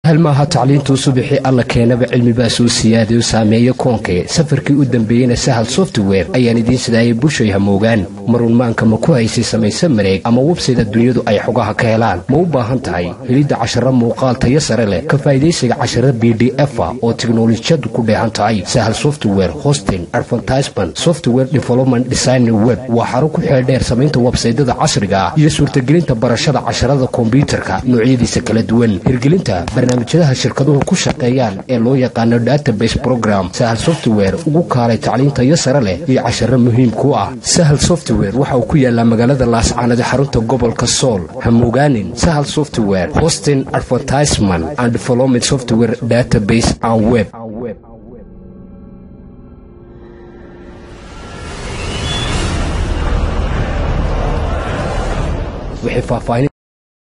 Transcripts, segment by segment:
hal maaha tacliintuu subixii alla keenaba cilmibaa soo siyaadayo saameeya koonkee safarkii u dambeeyeyna sahal software ayaan idiin sidaayay bulshay hamoogaan marunmaanka ma ku haysay samayse mareeg ama websayda dunyadu ay xogaha ka helaan ma u baahan tahay helidda casharo muuqaal tayo sare leh ka faa'idaysiga casharo b d efa oo tiknolojiyadu ku dheehan tahay sahal software hosting advertisement software development design web waa xaro ku xeeldheer samaynta websaydada casriga ah iyo suurtagelinta barashada casharada kombyutarka noocyadiisa kala duwan hirgelinta barnaamijyadaha shirkaduhu ku shaqeeyaan ee loo yaqaano database program sahal software ugu kaalay tacliin tayo sare leh iyo casharo muhiim ku ah sahal software waxa uu ku yaalaa magaalada laascaanada xarunta gobolka sool hamogaanin sahal software hosting advertisement and development software database and web wixii faahfaahin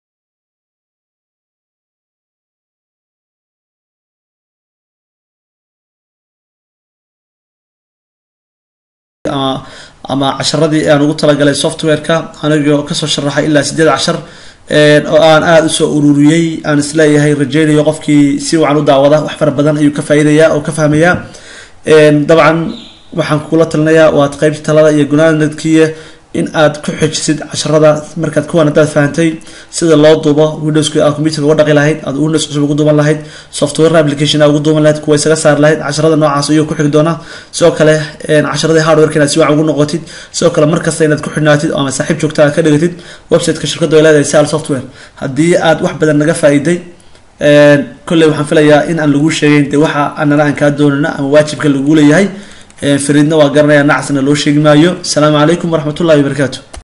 ama casharadii aan ugu talagalay software-ka anigoo kasoo sharaxay ilaa sideed cashar oo aan aada usoo ururiyey aan isleeyahay rajeynayo qofkii si wacan u daawada wax fara badan ayuu ka faa'iidaya oo ka fahmaya dabcan waxaan kula talinayaa waad qeybta talada iyo gunaanadkiiya in aad ku xejisid casharada markaad kuwan hadaad fahantay sida loo duubo windowska aad computerka uga dhaqi lahayd aad windows cusub ugu duuban lahayd software application aad ugu duuban lahayd kuwa isaga saar lahayd casharada noocaas ayuu ku xigi doonaa sidoo kale casharadii hardwareka inaad si wacan ugu noqotid sidoo kale markasta inaad ku xidhnaatid ama saaxiib joogta aad ka dhigatid websiteka shirkadda ay leedahay sal software haddii aad wax badan naga faa'iiday kolley waxaan filayaa in aan lagu sheegeyn de waxa anana aan kaa doonana ama waajibka lagu leeyahay fariidna waa garanaya nacasna loo sheegi maayo asalaamu calaykum waraxmat ullahi wabarakaatu